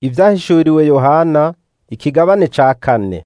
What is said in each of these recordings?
Ivyahishuriwe Yohana ikigabane ca kane.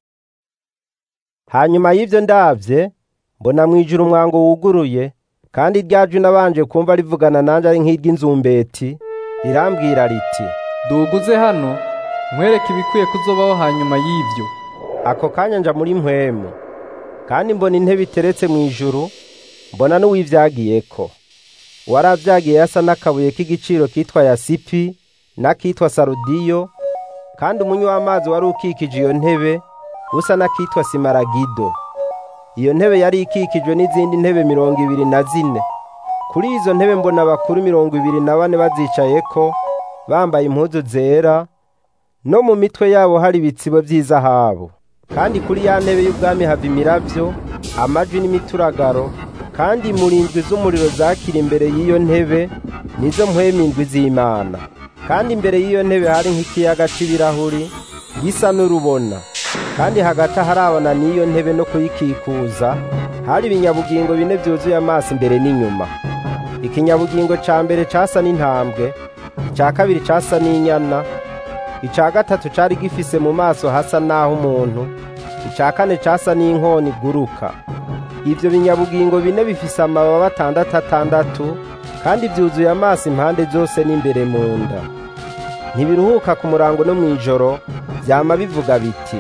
Hanyuma y'ivyo ndavye mbona mwijuru umwango wuguruye kandi rya jwi nabanje kumva rivugana nanje ari nk'iry'inzumbeti rirambwira riti duguze hano nkwereke ibikwiye kuzobaho hanyuma y'ivyo ako kanya nja muri mpwemu kandi mbona intebe iteretse mwijuru mbona n'uwivyagiyeko uwaravyagiye yasa n'akabuye k'igiciro kitwa yasipi n'akitwa sarudiyo kandi umunywi w'amazi wari ukikije iyo ntebe usa n'akitwa simaragido iyo ntebe yari ikikijwe n'izindi ntebe mirongo ibiri na zine kuri izo ntebe mbona abakuru mirongo ibiri na bane bazicayeko bambaye impuzu zera no mu mitwe yabo hari ibitsibo vy'izahabu kandi kuri ya ntebe y'ubwami hava imiravyo amajwi n'imituragaro kandi murindwi z'umuriro zakira imbere y'iyo ntebe nizo mpwemu indwi z'Imana kandi imbere y'iyo ntebe hari nk'ikiyaga c'ibirahuri gisa n'urubona kandi hagati harabana n'iyo ntebe no kuyikikuza hari ibinyabugingo bine vyuzuye amaso imbere n'inyuma ikinyabugingo ca mbere casa n'intambwe ica kabiri casa n'inyana ica gatatu cari gifise mu maso hasa naho umuntu ica kane casa n'inkoni iguruka ivyo binyabugingo bine bifise amababa atandatu atandatu kandi vyuzuye amaso impande zose n'imbere mu nda ntibiruhuka ku murango no mw'ijoro vyama bivuga biti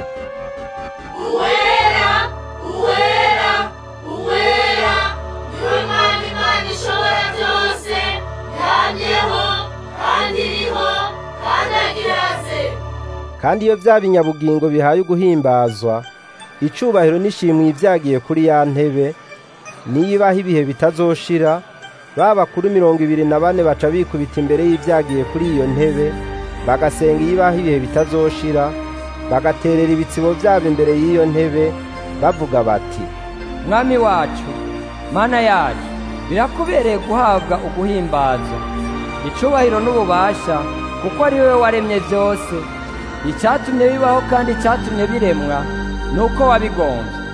uwera uwera uwera niwe mana imana ishobora byose yamyeho kandi iriho kandi agiraze kandi iyo vya binyabugingo bihaye uguhimbazwa icubahiro n'ishimwe ivyagiye kuri ya ntebe niyibaho ibihe bitazoshira ba bakuru mirongo ibiri na bane baca bikubita imbere y'ivyagiye kuri iyo ntebe bagasenga iyibaho ibihe bitazoshira bagaterera ibitsibo vyabo imbere y'iyo ntebe bavuga bati mwami wacu mana yacu birakubereye guhabwa uguhimbazwa icubahiro n'ububasha kuko ari wowe waremye byose icyatumye bibaho kandi icyatumye biremwa ni uko wabigombye